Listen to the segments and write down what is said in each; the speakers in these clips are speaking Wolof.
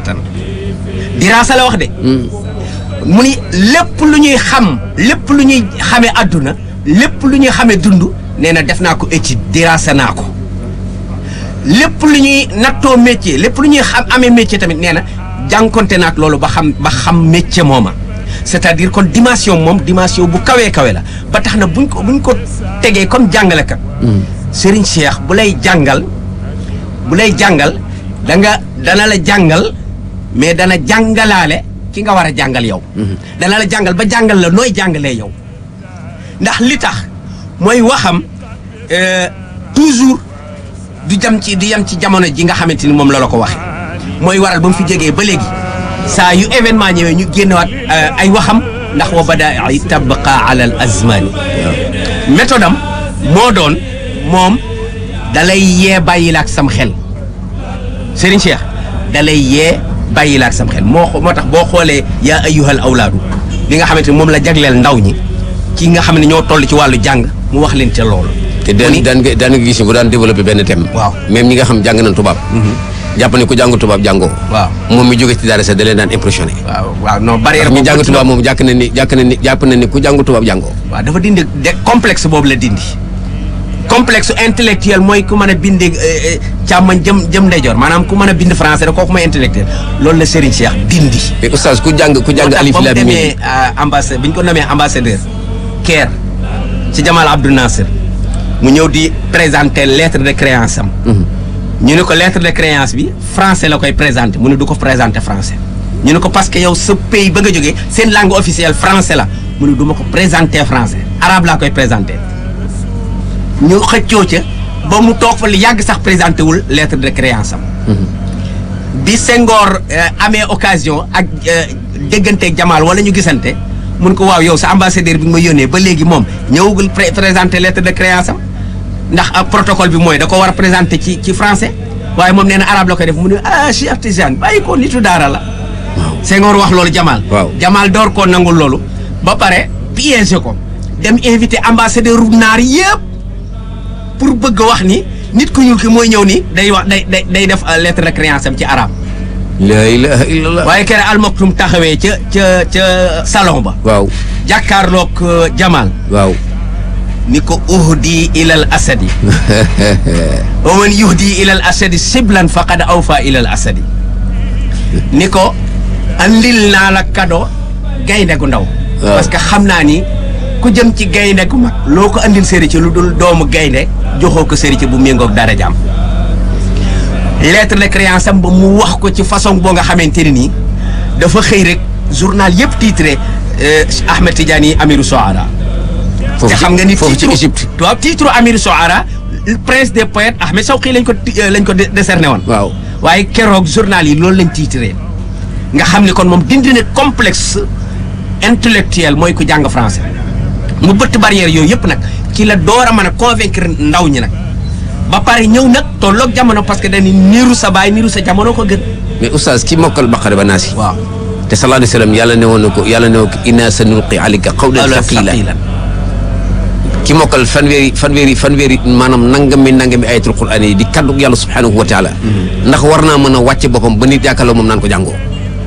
diraasatan diraasa la wax de mu ni lépp lu ñuy xam lépp lu ñuy xamee àdduna lépp lu ñuy xamee dund nee na def naa ko étude diraasa naa ko lépp lu ñuy nattoo métier lépp lu ñuy xam amee métier tamit nee na jànkonte naak loolu ba xam ba xam métier mooma c'est-à-dire kon dimension moom dimension bu kawee kawe la ba tax na buñ ko buñ ko tegee comme jàngalekat Serigne Cheikh bu lay jàngal bu lay jàngal da nga dana la jàngal mais dana jàngalaale ki nga war a jàngal yow dana la jàngal ba jàngal la nooy jàngalee yow ndax li tax mooy waxam euh, toujours du jam ci du yem ci jamono ji nga xamante ni moom la la ko waxee mooy waral ba mu fi jógee ba léegi saa yu événement ñëwee ñu génnewaat euh, ay waxam ndax wa badaai tabqa ala al azmani méthode am moo doon moom dalay yee bàyyi la ak sam xel Serigne Cheikh dalay yee bàyyi la ak sam xel moo xo- moo tax boo xoolee yaa ayyuhal awlaadu bi nga xamante ni moom la jagleel ndaw ñi ci nga xam ne ñoo toll ci wàllu jàng mu wax leen ca loolu te mu daan ni- daan nga daan nga gis bu daan développé benn thème. Waaw. même ñi nga xam jàng nañ tubaab. jàpp ne ku jàngu tubaab jàngoo. waaw moom mi jóge ci daara sax da leen daan impressionné. waaw waaw non barrière ndax ñi boobu jàng tubaab moom jàkk na ni jàkk na ni jàpp na ni ku jàngu tubaab jàngoo. waaw dafa dindi de complexe boobu la dindi complexe intellectuel mooy ku mën a bind càmmoñ jëm jëm ndeyjoor maanaam ku mën a bind français rek kooku mooy intellectuel loolu la Serigne Cheikh dindi. mais oustaz ku jàng ku jàng alif ba mu lam mim demee ambassade bi ñu ko nommé ambassadeur Caire ci Jamal Abdou Nasser mu ñëw di présenter lettre de créance am. ñu ne ko lettre de créance bi français la koy présenter mu ne du ko présenter français. ñu ne ko parce que yow sa pays ba nga jógee seen langue officielle français la mu ne du ma ko présenter français arabe laa koy présenter. ñu xëccoo ca ba mu toog fa lu yàgg sax présenté wul lettre de créance am. bi Senghor euh, amee occasion ak euh, dégganteeg Jamal wala ñu gisante mun ko waaw yow sa ambassadeur bi nga ma yónnee ba léegi moom ñëwagul pré présenté lettre de créance am ndax ak protocole bi mooy da ko war a présenté ci ci français waaye moom nee na arabe la koy def mu ne ah Cheikh Tidiane bàyyi ko nitu daara la. Senghor wax loolu Jamal. Waaw. Jamal door koo nangul loolu ba pare piégé ko dem invité ambassadeur ru naar yëpp pour bëgg a wax ni nit ku ñuul ki mooy ñëw ni day wax day day day def euh, lettre de créance am ci arabe. la ilaha illallah. waaye kere almaktum taxawee ca ca ca salon ba waaw jàkkaarloog euh, Jamal waaw. ni ko uhdi ilal asadi wa man yuhdi ilal asadi siblan faqad awfa ilal asadi ni ko andil naa la kado gaynde gu ndaw Waaw. parce que xam naa ni ku jëm ci gaynde gu mag loo ko andil sëri ci lu dul doomu gaynde joxoo ko sëri ci bu méngoog dara jàmm lettre de créance am ba mu wax ko ci façon boo nga xamante ne nii dafa xëy rek journal yëpp titré euh, Ahmed Tidiane yi Amiru Soara te foofu xam nga ni foofu ci titre- Égypte. waaw titre Amir Soara prince des poètes Ahmed Shawqi lañ ko ti- euh, lañ ko dé- décerné woon. waaw. waaye keroog journal yi loolu lañ titré nga xam ni kon moom dindi na complexe intellectuel mooy ku jàng français mu bëtt barrière yooyu yëpp nag ci la door a mën a convaincre ndaw ñi nag ba pare ñëw nag tolloog jamono parce que dañuy niiru sa baay niiru sa jamono ko gën. mais oustaz ki mokkal baqara ba naasi. waaw. te sallallahu alayhi wa sallam yàlla ne woon na ko yàlla ne woon ko inna sanulqi alayka qawlan thaqilan ki mokkal fanweeri fanweeri fanweeri maanaam nangami nangami ayatul quran yi di kaddu yàlla subhanahu wa taala ndax war naa mën a wàcce boppam ba nit yaakaarloo moom naan ko jàngoo.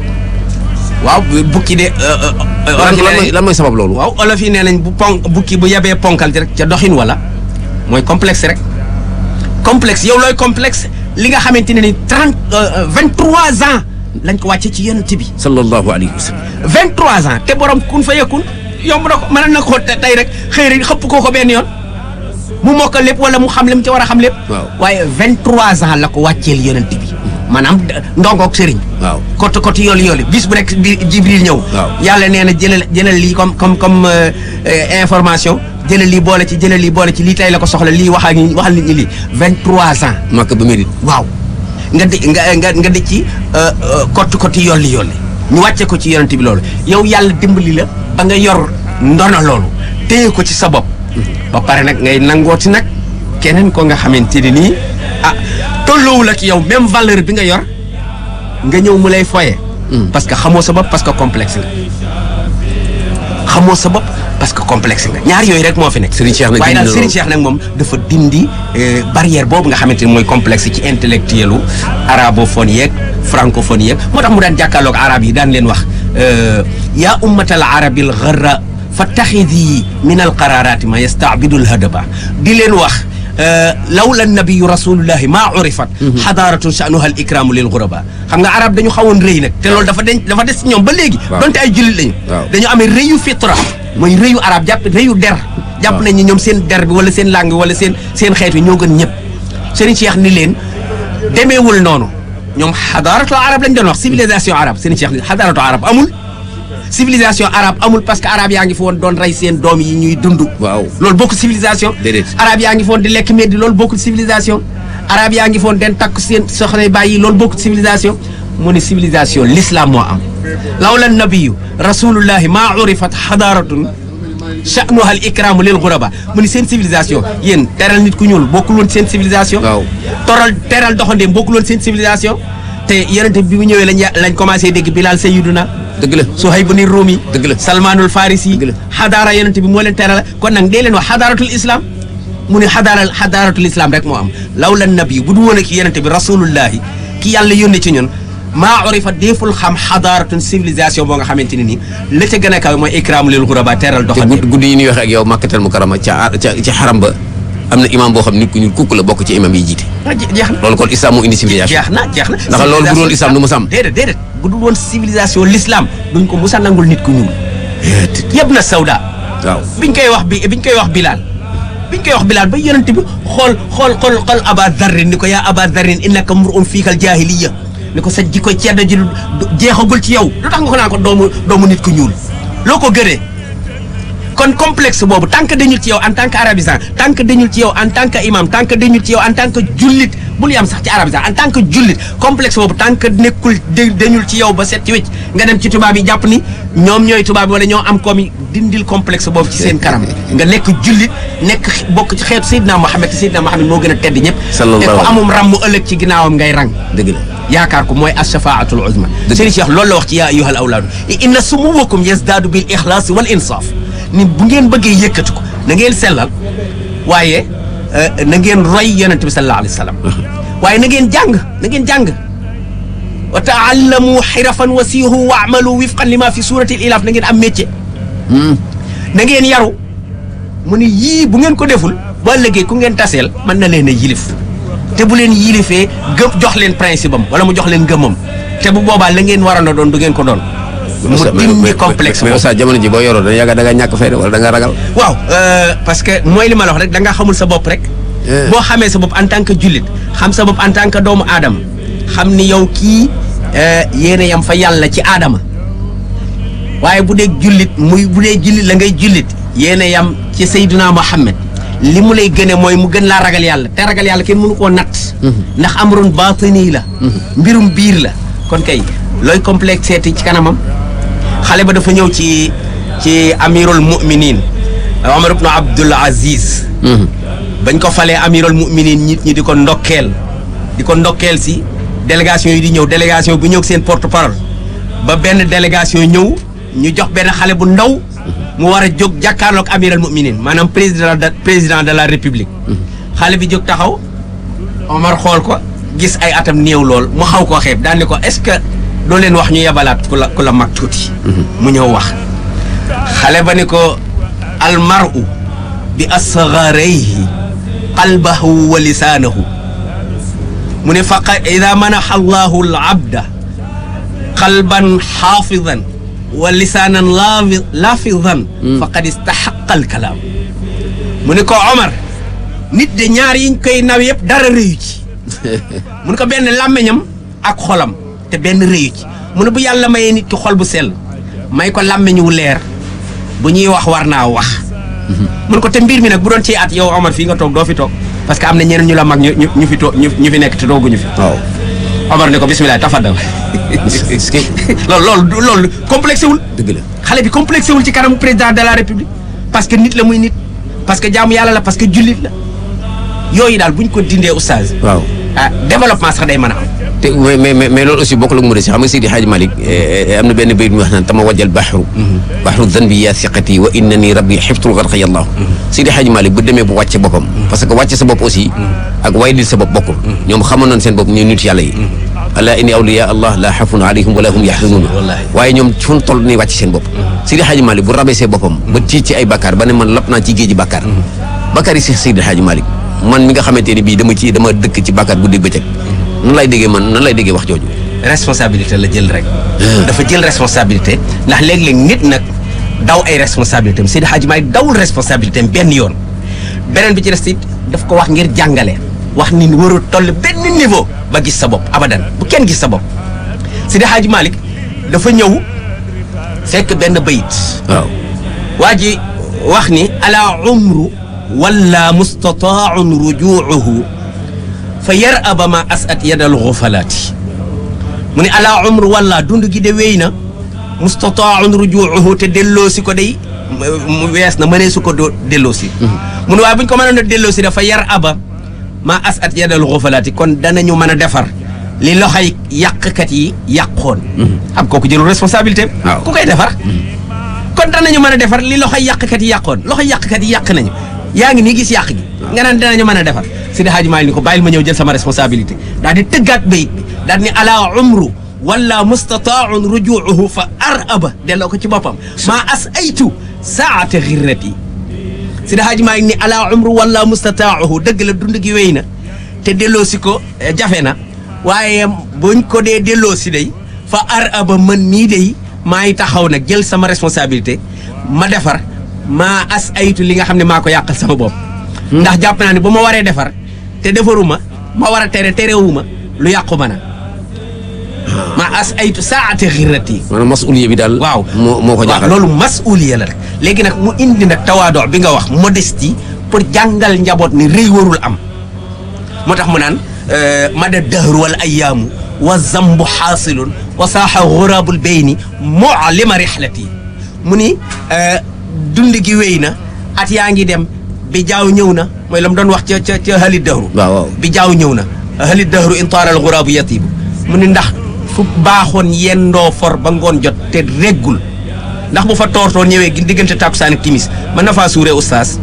waaw bukki de. lan lan mooy lan mooy sabab loolu. waaw olof yi nee nañ bu pon bukki bu yebee ponkal ci rek ca doxin wala mooy complexe rek complexe yow looy complexe li nga xamante ne ni trente vingt trois ans lañ ko wàcce ci yonent bi sallallahu alayhi wa sallam. vingt trois ans te borom kun fa yëkkun yomb na ko mën na ko tey rek xëy rek xëpp koo ko benn yoon mu mokkal lépp wala mu xam li mu ci war a xam lépp. Waaw. waaye vingt trois ans la ko wàcceel yonent bi maanaam ndongoog sëriñ. waaw. côté côté yoolu yoolu bis bu nekk bi Jibril ñëw. Waaw. yàlla nee na jëlal jëlal lii comme comme comme euh, euh, information jëlal lii boole ci jëlal lii boole ci lii tey la ko soxla lii wax ak ñi waxal nit ñi lii vingt trois ans. Makka ba Médine. waaw nga di nga nga nga di ci côté côté yolli yolli ñu wàcce ko ci yonent bi loolu yow yàlla dimbali la ba nga yor ndono loolu téye ko ci sa bopp ba pare nag ngay nangooti nag keneen ko nga xamante ni nii ah tolloowul ak yow même valeur bi nga yor nga ñëw mu lay foye parce que xamoo sa bopp parce que complexe nga xamoo sa bopp parce que complexe nga ñaar yooyu rek moo fi nekk Serigne Cheikh nag waaye daal dindi na Serigne Cheikh nag moom dafa dindi euh, barrière boobu nga xamante ni mooy complexe ci intellectuel u arabophone yeeg francophone yeeg moo tax mu daan jàkkaarloog arab yi daan leen wax euh, yaa ummatal arabil gharra fattaxidi min al qararati ma yastaabidu l hadaba di leen wax lawla nabiyu rasulullahi maa urifat xadaaratun sha'nuha al ikramu lil ghuraba xam nga arab dañu xawoon rëy nag te loolu dafa den dafa des ci ñoom ba léegi Waaw. donte ay jullit lañu Waaw. dañu amee rëyu fitra mooy rëyu arab jàpp rëyu der jàpp Waaw. nañ ni ñoom seen der bi wala seen langue wala seen seen xeet wi ñoo gën ñëpp Serigne Cheikh ni leen demeewul noonu ñoom xadaaratu arab lañ doon wax civilisation arabe Serigne Cheikh ni xadaaratu arab amul civilisation arabe amul parce que arabe yaa ngi fi woon doon rey seen doom yi ñuy dund waaw loolu bokkul civilisation Déedéet. arabe yaa ngi foon di lekk meddi loolu bokkul civilisation arabe yaa ngi foon den takk seen soxna bàyyi loolu bokkul civilisation mu ne civilisation l'islam moo am lawla nabiyu rasulullahi maa urifat xadaaratun sha'nuha al ikramu lil ghuraba mu ni seen civilisation yéen teral nit ku ñuul bokkul woon seen civilisation Waaw. toral teral doxandeem bokkul woon seen civilisation te yonente bi mu ñëwee lañ ya- lañ commencé dégg Bilal Sayyiduna dëgg la Suhayb ni Rumi Dëgg la. Salmanul Farisi Dëgg la. xadaara yonente bi moo leen teral kon nag dee leen wax xadaaratul islam mu ne xadaara xadaaratul islam rek moo am lawla nabi bu du woon ak yonente bi rasulullahi ki yàlla yónni ci ñun maa urifa deeful xam xadaaratun civilisation boo nga xamante ne nii la ca gën a kaw mooy ikraamu lil ghuraba teral te doxal gud- guddi yi ñuy wax ak yow makkatal mu karama ca ca ca xaram ba am na imam boo xam nit ku ñuul kukk la bokk ci imam yi jiite ah je- jeex na loolu kon islam moo indi civilisation jeex na jeex na Ndax loolu bu doon islam du mu sam. déedéet déedéet bu dul woon civilisation l'islam duñ ko musa nangul nit ku ñuul yëpp na sawda waaw biñ koy wax bi biñ koy wax Bilal biñ koy wax Bilal ba yonent bi xool xool xool xool Aba Darrin ni ko yaa Aba Darrin innaka mur'un fiikal jaahiliya ni ko sa jikko ceddo ji du- du- jeexagul ci yow lu tax nga ko naan ko doomu doomu nit ku ñuul loo ko gënee kon complexe boobu tant que dañul ci yow en tant que arabisant tant que dañul ci yow en tant que imam tant que dañul ci yow en tant que jullit bul yam sax ci arabisant en tant que jullit complexe boobu tant que nekkul da- dañul ci yow ba set ci wécc nga dem ci tubaab yi jàpp ni ñoom ñooy tubaab yi wala ñoo am koom yi dindil complexe boobu ci seen kanam nga nekk jullit nekk x- bokk ci xeetu Seydina Mohamed te Seydina Mohamed moo gën a tedd ñëpp Sallallahu te ko alayhi wa amum ram mu ëllëg ci ginnaawam ngay rang dëgg la yaakaar ko mooy ashafaatul uzma Dëgg. Serigne Cheikh loolu la wax ci yaa ayyuhal awlaadu inna sumuwakum yazdaadu bil ixlaasi wal insaaf ni bu ngeen bëggee yëkkati ko na ngeen sellal waaye euh, na ngeen roy yonente bi sallallahu alayhi wa sallam waaye na ngeen jàng na ngeen jàng wa taallamu xirafan wa siihu wa amalu wifqan lima fi surati l ilaaf na ngeen am métier na ngeen yaru mu ni yii bu ngeen ko deful ba léegi ku ngeen taseel mën na leen a yilif te bu leen yilifee gëm jox leen principe am wala mu jox leen gëmam te bu boobaa la ngeen waroon a doon du ngeen ko doon. mu dindi complexe mais boobu. Oustaz jamono ji boo yoroo da yàgg da nga ñàkk fayda wala da nga ragal waaw euh, parce que mooy li ma la wax rek da nga xamul sa bopp rek. Eh. boo xamee sa bopp en tant que jullit xam sa bopp en tant que doomu aadama xam ni yow kii euh, yéen a yam fa yàlla ci aadama waaye bu dee jullit muy bu dee jullit la ngay jullit yéen a yam ci Seydina Mohamed li mu lay gëne mooy mu gën laa ragal yàlla te ragal yàlla kenn mënu koo natt. ndax amrun baatini la. mbirum biir la kon kay looy complexé ci kanamam. xale ba dafa ñëw ci ci amirul muminin Omar ibn Abdul Aziz bañ ko falee amirul muminin nit ñi di ko ndokkeel di ko ndokkeel si délégation yi di ñëw délégation bu ñëw seen porte parole ba benn délégation ñëw ñu jox benn xale bu ndaw mu war a jóg jàkkaarloog amirul muminin maanaam président de président de la république xale bi jóg taxaw Omar xool ko gis ay atam néew lool mu xaw koo xeeb daan ni ko est-ce que doo leen wax ñu yabalaat ku la ku la mag tuuti. mu ñëw wax xale ba ni ko almaru bi asgarayhi qalbahu wa lisaanahu mu ne faqa ida manaxa allahu al abda qalban xaafidan wa lisaanan laafi laafidan faqad istaxaqa al kalaam mu ne ko Omar nit de ñaar yiñ koy naw yëpp dara rëyu ci mu ne ko benn làmmeñam ak xolam te benn rëyu ci mu ne bu yàlla mayee nit ki xol bu sell may ko làmmeñ wu leer bu ñuy wax war naa wax mu ne ko te mbir mi nag bu doon ci at yow Omar fii nga toog doo fi toog parce que am na ñeneen ñu la mag ñu ñu ñu fi toog ñu ñu fi nekk te tooguñu fi waaw Omar ne ko bismillah tafadal est-ce que loolu loolu du- loolu complexé wul dëgg la xale bi complexé wul ci kanamu président de la république parce que nit la muy nit parce que jaamu yàlla la parce que jullit la yooyu daal buñ ko dindee oustaz waaw ah développement sax day mën a am te mais mais mais mais loolu aussi bokkul ak mu si xam nga Seydi Hadji Malick am na benn bayit mu wax naan tama wajal baxru baxru danbi yaa siqati wa innani rabbi xiftul garqa yallahu Seydi Hadji Malick bu demee bu wàcce boppam parce que wàcce sa bopp aussi ak waydil sa bopp bokkul ñoom xamoon nañ seen bopp ñu nit yàlla yi ala inni awliya allah la xafun alayhim wala hum yaxzanuun waaye ñoom fu ñu toll nii wàcc seen bopp Seydi Hadji Malick bu rabee see boppam ba ci ci ay bakkaar ba ne man lap naa ci géeji bakkaar bakkaar yi si Seydi Hadji Malick man mi nga xamante ni bii dama ci dama dëkk ci bakkaar guddi bëccëg nan lay déggee man nan lay déggee wax jooju responsabilité la jël rek. dafa jël responsabilité ndax léeg-léeg nit nag daw ay responsabilité am Seydi Hadji Malick dawul responsabilité am benn yoon beneen bi ci des it daf ko wax ngir jàngale wax ni warul toll benn niveau ba gis sa bopp abadan bu kenn gis sa bopp Seydi Hadji Malick dafa ñëw fekk benn bayit waaw waa ji wax ni ala umru wala mustataaun rujuuhu fa yar aba ma asat yadal xufalaati mu ne ala umru wala dund gi de wéy na mustataaun rujuuhu te delloosi ko day mu wees na mënee su ko doo delloosi mu ne waaye bu ñu ko mënoon a delloosi dafa yar aba ma asat yadal xufalaati kon danañu mën a defar li loxoy yàqkat yi yàqoon xam kooku jëlul responsabilité waaw ku koy defar kon danañu mën a defar li loxoy yàqkat yi yàqoon loxoy yàqkat yi yàq nañu yaa ngi nii gis yàq gi nga naan danañu mën a defar Seydi Hadji Malick ni ko bàyyil ma ñëw jël sama responsabilité daal di tëggaat bayit bi daal ni ala umru wala mustataaun rujuuhu fa ar aba delloo ko ci boppam maa as aytu saata xirrati Seydi Hadji Malick ni ala umru wala mustataahu dëgg la dund gi wéy na te delloo si ko eh, jafe na waaye buñ ko dee delloo si day fa ar aba man mii day maa ngi taxaw nag jël sama responsabilité ma defar maa as aytu li nga xam ne maa ko yàqal sama bopp ndax jàpp naa ne bu ma waree defar te defaruma ma war a tere terewuma lu yàqu ma na maa as aytu saate xirati maanaam masuliya bi daal waaw moo moo ko waaw jaaxal loolu masuliya la rek léegi nag mu indi nag tawaadoo bi nga wax modestie pour jàngal njaboot ni rëy warul am moo tax mu naan mada dahru wal ayaamu wa zambu xaasilun wa saaxa xuraabul bayni mu'lima rihlati mu ni dund gi wéy na at yaa ngi dem bi jaaw ñëw na mooy la mu doon wax ca ca ca halit dahru waaw waaw bi jaaw ñëw na halit dahru in taalal xuraabu yatibu mu ni ndax fu baaxoon yendoo for ba ngoon jot te reggul ndax bu fa toortoor ñëwee gi diggante takkusaan ak timis mën na faa suuree ustaas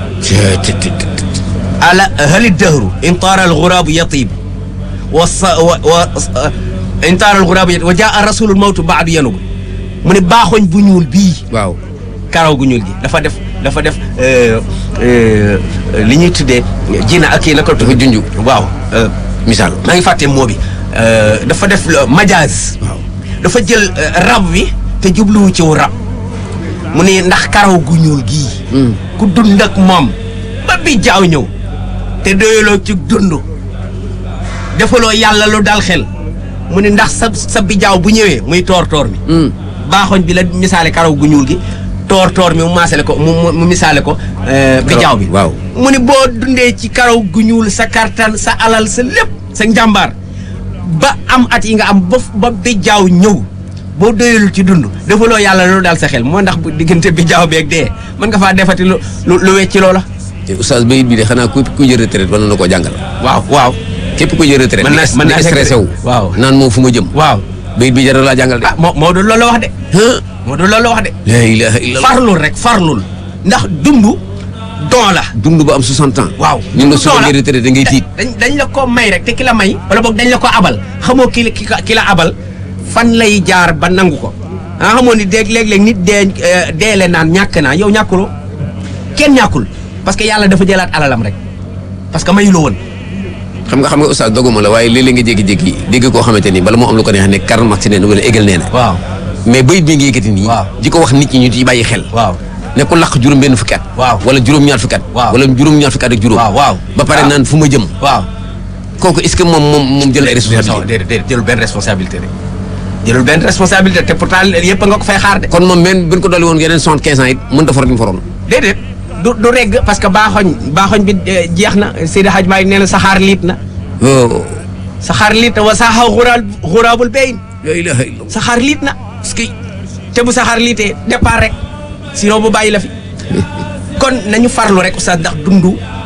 ala halit dahru in taalal xuraabu yatibu wa sa wa wa in taalal xuraabu yatibu wa jaa rasulul mawtu baadu yanugu mu ne baaxoñ bu ñuul bii waaw karaw gu ñuul gi dafa def dafa def euh, euh, li ñuy tuddee jina ak kii naka la dafa tudd junj waaw euh, misaal maa ngi fàtte moo bi euh, dafa def le majaaz waaw dafa jël euh, rab wi te jubluwu ci wu rab mu ne ndax karaw gu ñuul gii ku dund ak moom ba bi jaaw ñëw te doyaloo ci dund defaloo yàlla lu dal xel mu ne ndax sa sa bi jaaw bu ñëwee muy toor toor mi baaxoñ bi la misaale karaw gu ñuul gi toor toor mi mu maasale ko mu mu- mu misaale ko euh, bi jaaw bi waaw mu ni boo dundee ci karaw gu ñuul sa kartan sa alal sa lépp sa njàmbaar ba am at yi nga am ba ba bi jaaw ñëw boo doyalul ci dund defaloo yàlla loolu daal sa xel moo ndax bu diggante bi jaaw beeg dee mën nga faa defati lu lu lu wecci loola te oustaz bayit bi de xanaa ku ku jël retraite war na koo jàngal waaw waaw képp ku jël retraite Mën naa- di mën naa stressé wu waaw. naan moom fu ma jëm waaw bayit bi jar na laa jàngal de ah moo moo doon loolu la wax de ah moo doon loolu la wax de la ilaha illallah farlul rek farlul ndax dund don la dund ba am 60 ans waaw ñun la dund soo don la. jël retraite da ngay tiit dañ dañ la ko may rek te ki la may wala boog dañ la ko abal xamoo ki la ki ka- ki la abal fan lay jaar ba nangu ko ah xamoo ni dégg léeg-léeg nit dee eh, deele naan ñàkk naa yow ñàkkuloo kenn ñàkkul parce que yàlla dafa jëlaat alalam rek parce que mayu la woon xam nga xam nga oustaz doguma la waaye léeg-léeg nga jékki-jékki dégg koo xamante ni bala moo am lu ko neex ne Karl Marx nee na wala Hegel nee na waaw mais bayit bi nga yëkkati nii Waaw. di ko wax nit ñi ñu ci bàyyi xel waaw ne ku laq juróom benn fukki at Waaw. wala juróom ñaar fukki at Waaw. wala juróom ñaar fukki at ak juróom waaw waaw ba pare waaw. naan fu ma jëm waaw kooku est-ce que moom moom moom jël ay responsabilité déedéet déedéet jëlul benn responsabilité de jëlul benn responsabilité te pourtant yëpp nga ko fay xaar de kon moom men bu ñu ko dolli woon yeneen soixante quinze ans it mën ta for ñu foroon déedéet du du regg parce que baaxoñ baaxoñ bi eh, jeex na Seydi Hadj Malick nee na saxaar liit na oh saxaar liit na wa saaxa xuraal xuraabul bayn la ilaha illallah saxaar liit na parce que te bu saxaar liitee départ rek sinon bu bàyyi la fi kon nañu farlu rek oustaz ndax dund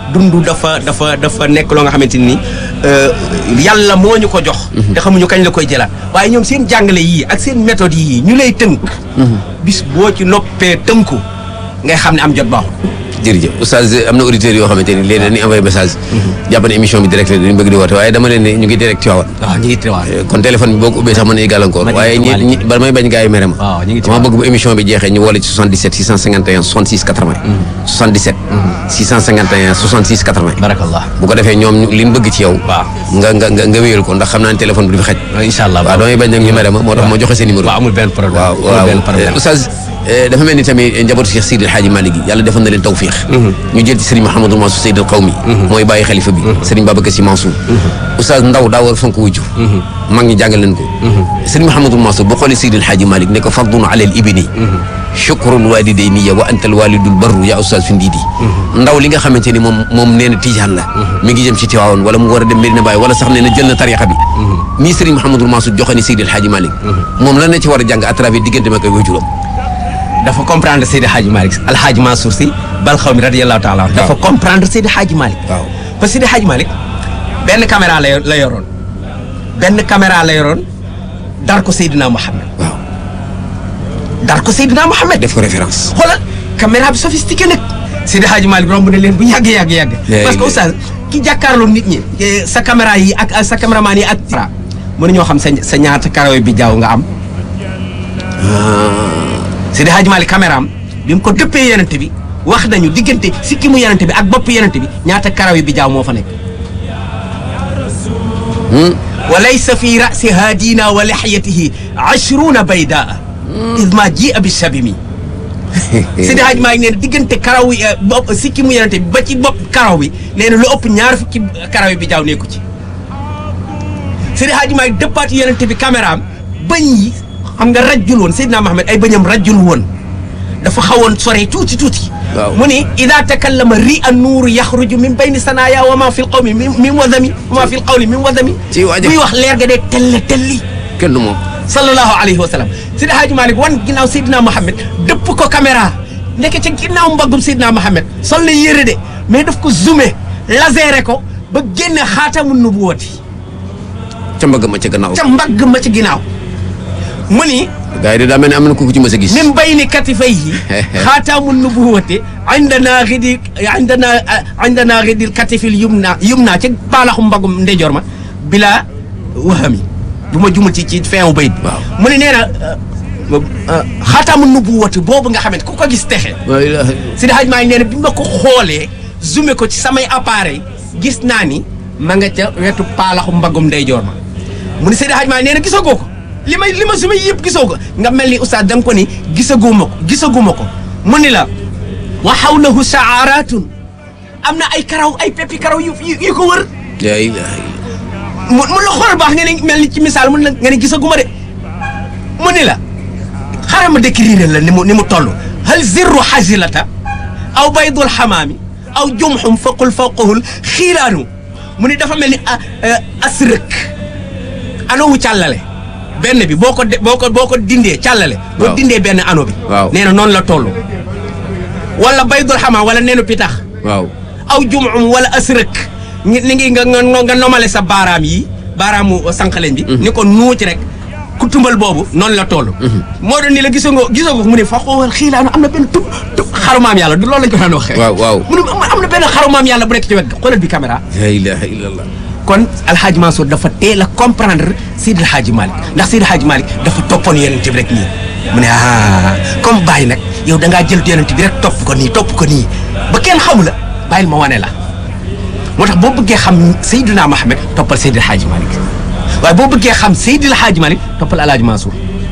dundu dafa dafa dafa nekk loo nga xamante ni euh, yàlla moo ñu ko jox. te xamuñu kañ la koy jëlaat waaye ñoom seen jàngale yii ak seen méthode yii ñu lay tënk. bis boo ci noppee tënku ngay xam ne am jot baaxul. jërëjëf oustaz am na auditeurs yoo xamante ni léegi dañuy envoyé message jàpp ne émission bi direct la dañu bëgg di woote waaye dama leen ne ñu ngi direct ci waawan waaw ñu ngi teewaat. kon téléphone bi boo ko ubbee sax mën nañu gàllankoor Ma ci waaye ñi Malick. ñi ba may bañ gars yi mere ma waaw ñu ngi ci dama waaw. bëgg bu émission bi jeexee ñu woole ci 77 651 66 80 77 651 66 80 barakallah. bu ko defee ñoom ñu- li ñu bëgg ci yow waaw. nga nga nga nga wéyal ko ndax xam naa ne téléphone bi du fi xaj incha allah. waaw damay bañ nag ñu mere ma moo tax ma joxe seen numéro waaw amul benn problème. waaw amul waaw benn problème. oustaz eh, dafa mel ni tamit njabootu Cheikh Seydi El Hadji Malick gi yàlla defal na leen tawfiix ñu jël ci Serigne Mouhamadou Mansour Seydi al Qawmi mooy bàyyi xalifa bi Serigne Babacar Sy Mansour oustaz ndaw daa war a fonk wujju mag ñi jàngal leen ko Serigne Mouhamadou Mansour bu xoolee Seydi El Hadji Malick ne ko fardun ala al ibni chukrul walidayni wa anta al walidul barru ya oustaz fi ndiidi ndaw li nga xamante ni moom moom nee na tijaan la mi ngi jëm ci Tiwaawoon wala mu war a dem Medina Baye wala sax nee na jël na tarixa bi nii Serigne Mouhamadou Mansour joxe ni Seydi El Hadji Malick moom lan la ci war a jàng à travers diggante ma koy wajuram dafa comprendre Seydi Hadji Malick Alhaji Mansour Sy bal xaw mi radiyallahu taala anhu dafa comprendre Seydi Hadji Malick waaw parce que Seydi Hadji Malick benn caméra la yor- la yoroon benn caméra la yoroon dar ko Seydina Mohamed waaw dar ko Seydina Mohamed def ko référence xoolal caméra bi sophistiqué nag Seydi Hadji Malick romb na leen bu yàgg yàgg yàgg Léegi parce que de. oustaz ki jàkkaarloo nit ñi eh, sa caméra yi ak ak sa caméraman yi ak mën ñoo xam sa sa ñaata karaw bi jaaw nga am Seydi Hadji Malick caméra am bi mu ko dëppee yenente bi wax nañu diggante sikki mu yenente bi ak bopp yenente bi ñaata karaw yi bi jaaw moo fa nekk wa laysa fi rasi haadina wa lixyatihi ashruna baydaa id ma jia bi sabimi Seydi Hadji Malick nee na diggante karaw yi eh, bopp sikki mu yenente bi ba ci bopp karaw bi nee na lu ëpp ñaar fukki karaw yi bi jaaw nekku ci Seydi Hadji Malick dëppaat yenente bi caméra am bëñ yi xam nga rajjul woon Seydina Mohamed ay bëñam rajjul woon dafa xawoon sore tuuti tuuti Waaw. mu ni ida takallama ri an nuuru yaxruju min bayni sanaya wa ma fi l qawmi min min wadami wa ma fi l qawli min wadami Ci waajal. muy wax leer ga dee telle telli kenn du moom sallallahu alayhi wa sallam Seydi Hadji Malick wan ginnaaw Seydina Mohamed dëpp ko caméra nekk ca ginnaaw mbaggum Seydina Mohamed sol na yére de mais daf ko zoomé laséré ko ba génne xaatamu nubuwati ca mbagg ma ca gannaaw ca mbagg ma ci ginnaaw mu ni gars yi de daa mel ni am na ku ko ci mës a gis min bayni katifayhi xaataamu nubuwati indana xidi indana indana xidil katifil yumna yumna ci baalaxu mbagum ndeyjoor ma bila wahami bu ma jumul ci ci feewu bayit bi Waaw. mu ne nee na xaataamu nubuwati boobu nga xamante ku ko gis texe la ilaha Seydi Hadji Malick nee na bi ma ko xoolee zoomé ko ci samay appareil gis naa ni ma nga ca wetu paalaxu mbagum ndeyjoor ma mu ni Seydi Hadji Malick nee na gisagoo ko li may li ma zoomé yëpp gisoo ko nga mel ni oustaz da nga ko ni gisaguma ko gisaguma ko mu ni la wa hawlahu sha'aratun am na ay karaw ay peppi karaw yu yu yu ko wër la ilaha mu mu la xool baax nga ne mel ni ci misaal mu ne la nga ne gisaguma de mu ni la xaaral ma décrire la ni mu ni mu toll hal zirru xasilata aw baydul xamaami aw jumxum faqul fawqahul xiilaanu mu ni dafa mel ni a asrëk anowu càllale benn bi boo ko de boo ko boo ko dindee càllale boo Waaw. dindee benn ano bi Waaw. nee na noonu la toll wala baydul xamaam wala neenu pitax waaw aw jumum wala asrëk ni ni ngi nga nga nga nomale sa baaraam yi baaraamu sànqaleñ bi ni ko nuuci rek ku tumbal boobu noonu la toll moo doon ni la gisagoo gisagoo mu ne fa xoowal xiilaanu am na benn tub tub xarumaam yàlla du loolu lañ ko daan waxee waaw waaw mu ne am na benn xarumaam yàlla bu nekk ci wet ga xoolal bi caméra la ilaha illallah kon alhaaji Mansour dafa teel a comprendre Seydi Alhaaji Malick ndax Seydi Alhaaji Malick dafa toppoon yonent bi rek nii mu ne ah comme Baye nag yow da ngaa jël yonent bi rek topp ko nii topp ko nii ba kenn xamu la bàyyil ma wane la moo tax boo bëggee xam Seydina Mohamed toppal Seydi Alhaaji Malick waaye boo bëggee xam Seydi Alhaaji Malick toppal alhaaji Mansour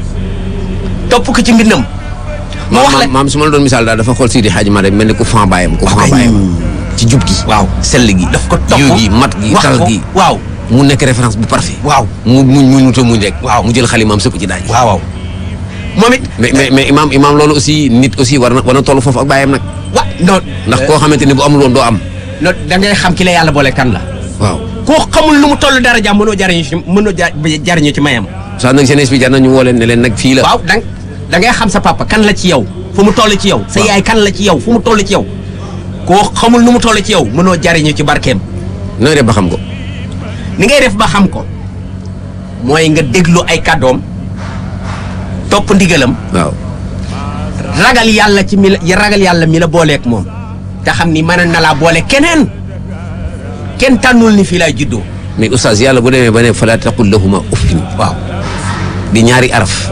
topp ko ci mbindam ma wax la maam maam su ma la doon misaal daal dafa xool Seydi Hadji Malick mel ni ku fan bàyyam ku fan kay. bàyyam ci jub gi waaw sell gi daf ko topp yiw gi mat gi wax tal ko gi waaw mu nekk référence bu parfait waaw mu muñ muñ muta muñ rek Waaw. mu jël xalimaam sëpp ci daaj waaw waaw moom it mais mais mais imaam imaam loolu aussi nit aussi war na war na toll foofu ak bàyyam nag wa non ndax koo xamante ni bu amul woon doo am non da ngay xam ki la yàlla boole kan la waaw koo xamul lu mu toll dara jàmm mënoo jariñu ci mënoo ja jariñu ci mayam saa nag jeunesse bi jar na ñu woo leen ne leen nag fii la waaw da da ngay xam sa papa kan la ci yow fu mu toll ci yow sa Waaw. yaay kan la ci yow fu mu toll ci yow koo xamul nu mu toll ci yow mënoo jariñu ci barkeem nooy def ba xam ko ni ngay def ba xam ko mooy nga déglu ay kàddoom topp ndigalam waaw ragal yàlla ci mi la ragal yàlla mi la booleeg moom te xam ni mën na laa boole keneen kenn tànnul ni fii laay juddoo mais oustaz yàlla bu demee ba ne fala taqul lahuma uffin waaw di ñaari araf